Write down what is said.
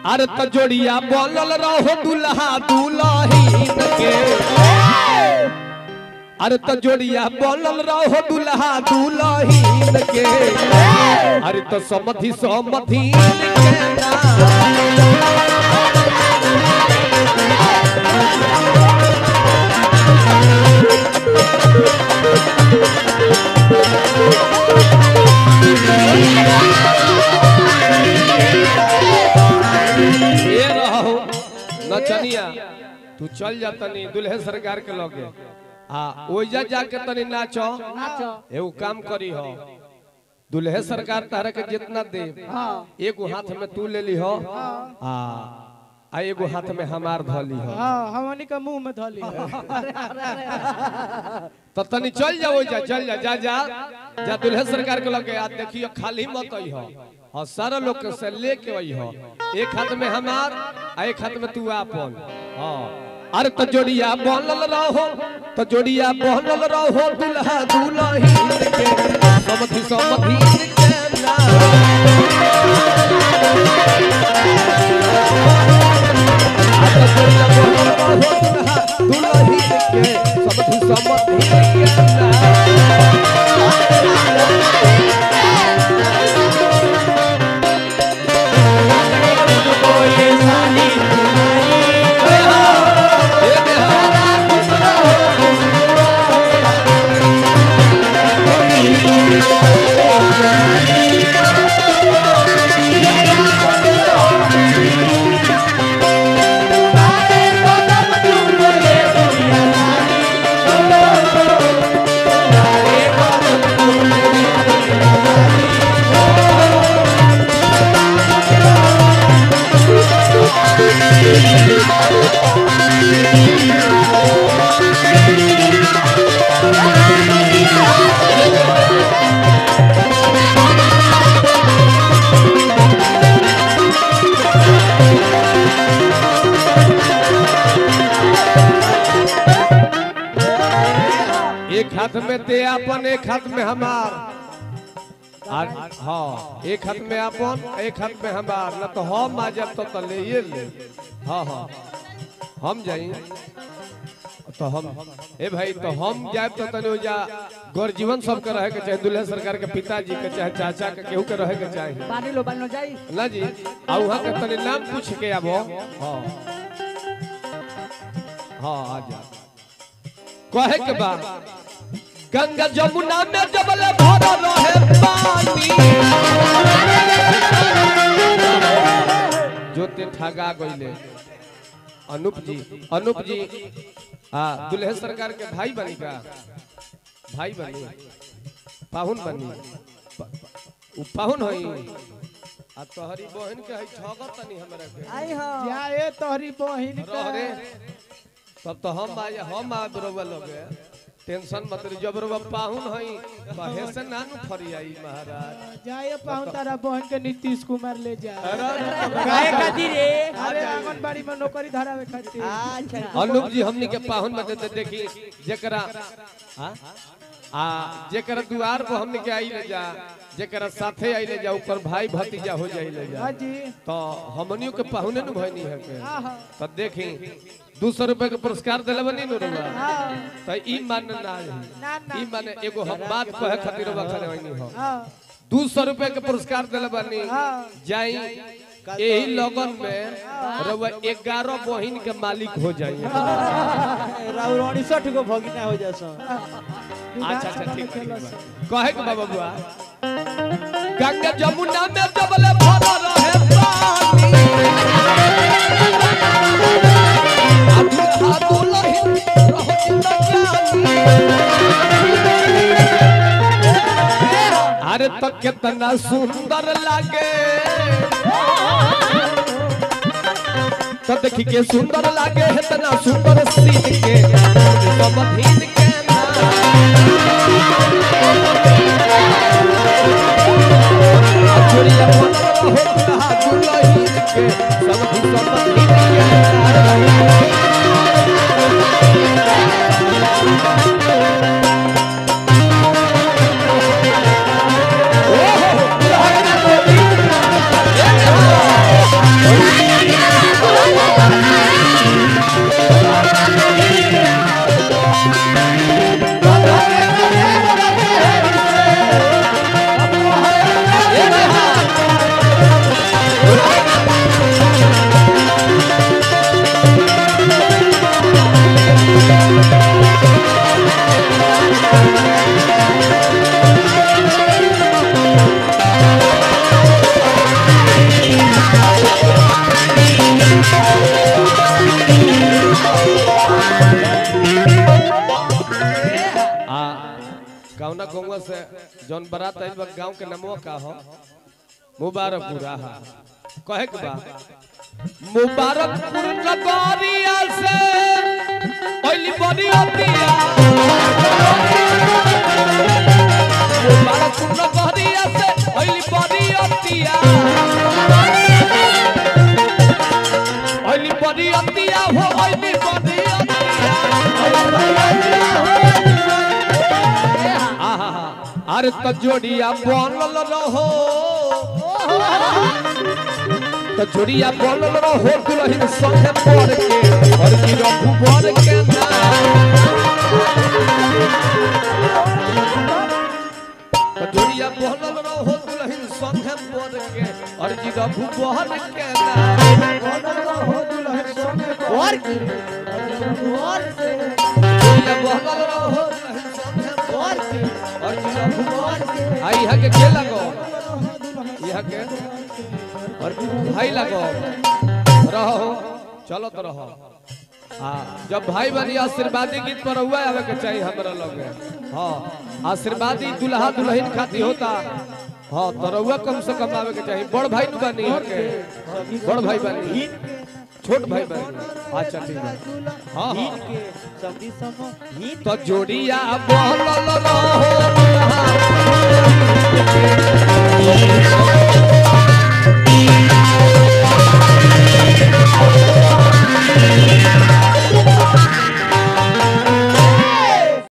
अरे त जोड़िया बोलल रहो दुल्हा दुल्हीन के अरे त जोड़िया बोलल रहो दुल्हा दुल्हीन के अरे त समधि समधि के ना ये रहो नचनिया तू चल जा तनी दुल्हे सरकार के लगे आ ओइजा जाके तनी नाचो नाचो एगो काम करी हो दुल्हे सरकार तारा के जितना दे हाँ एगो हाथ में तू ले ली हो आ आ एगो हाथ में हमार धली हो हाँ हमनी के मुंह में धली तो तनी चल जा ओइजा चल जा जा जा जा दुल्हे सरकार के लगे आ देखियो खाली मत आई हो और सारा लोग के से लेके आई हो एक हाथ में हमार आ एक हाथ में तू आपन हाँ अरे तो जोड़िया बोलल रहो तो जोड़िया बोलल रहो दुल्हा दुल्हीन के समधि समधि के ना तो जोड़िया बोलल रहो दुल्हा दुल्हीन के समधि समधि के ना एक हाथ में ते अपन एक हाथ में हमार आ- हाँ एक हाथ में अपन एक हाथ में हमार ना तो हम आ जाब तो, तो ले ये ले हाँ हाँ हम जाई तो हम ए भाई तो हम जाए तो तने हो जा गौर जीवन सबके रहे के चाहे दुल्हे सरकार के पिताजी के चाहे चाचा के केहू के रहे के चाहे पानी लो पानी लो जाई ना जी आ वहाँ के तने नाम पूछ के आबो हाँ हाँ आ जा कहे के बा गंगा जमुना में जबल भर रहे पानी जोते ठगा गइले अनूप जी अनूप जी आ दुल्हे सरकार के भाई बनी का भाई बनी पाहुन बनी प- उ पाहुन होई आ तोहरी बहन के है ठगत तनी हमरा के आई हां जा ए तोहरी बहिन के रह रे तब तो हम आ हम आ बरोबा लोग टेंशन मत ली जब बरोबा पाहुन हई कहे से ना नु फरियाई महाराज जा ए पाहुन तारा बहन के नीतीश कुमार ले जा अरे काहे खातिर रे अरे आंगनबाड़ी में नौकरी धरावे खातिर अच्छा अनूप जी हमनी के पाहुन में देते देखी जेकरा हाँ? आ जेकरा दुआर पर हमनी के आई ले जा जेकरा साथे आई ले जा ऊपर भाई भतीजा हो जाई ले जा हां जी तो हमनियो के पाहुने नु भइनी है के हां हां तो देखी दू सौ रुपए के पुरस्कार दिले बनी नु रुआ हां तो ई मान ना है ना ना ई माने एगो हम बात कहे खातिर बा खड़े होइनी हो हां दू सौ रुपए के पुरस्कार दिले बनी हां जाई यही लगन में रउआ ग्यारह बहिन के मालिक हो जाइए राउर अड़सठ गो भगिना हो जासो अच्छा अच्छा ठीक ठीक बा। कहे के बाबा बुआ गंगा जमुना में जबले भर रहे पानी अब हाथों लही रहो जिंदगानी अरे तो कितना सुंदर लागे तो देखी के सुंदर लागे इतना सुंदर सीन के समधीन के ना चोरिया बनल रहो दुल्हा दुल्हीन के समधी समधीन के ना। गांव से जौन बारात आइल बा गांव के नामवा का हो मुबारकपुरा हा कहे के बा मुबारकपुर नगरिया से पहली बड़ी होतिया मुबारकपुर नगरिया से पहली बड़ी होतिया पहली बड़ी होतिया हो पहली बड़ी होतिया आहा अरे तो जोड़िया बनल रहो तो जोड़िया बनल रहो दुल्हन संगे पड़ के और की रघु बर के ना तो जोड़िया बनल रहो दुल्हन संगे पड़ के और की रघु बर के ना और की और से जोड़िया बनल रहो दुल्हन संगे और की और की रघु बर के आई यहाँ के के लगो यहाँ के और भाई लगो रहो चलो तो रहो हाँ जब भाई बनी आशीर्वादी गीत पर हुआ आवे के चाहिए हमरा लगे हाँ आशीर्वादी दुल्हा दुल्हन खाती होता हाँ तो रहुआ कम से कम आवे के चाहिए बड़ भाई नु बनी के बड़ भाई बनी छोट भाई बनी अच्छा ठीक है हाँ हिन हाँ के सबदी सम हिन तो जोड़िया बोलल रहो दुल्हा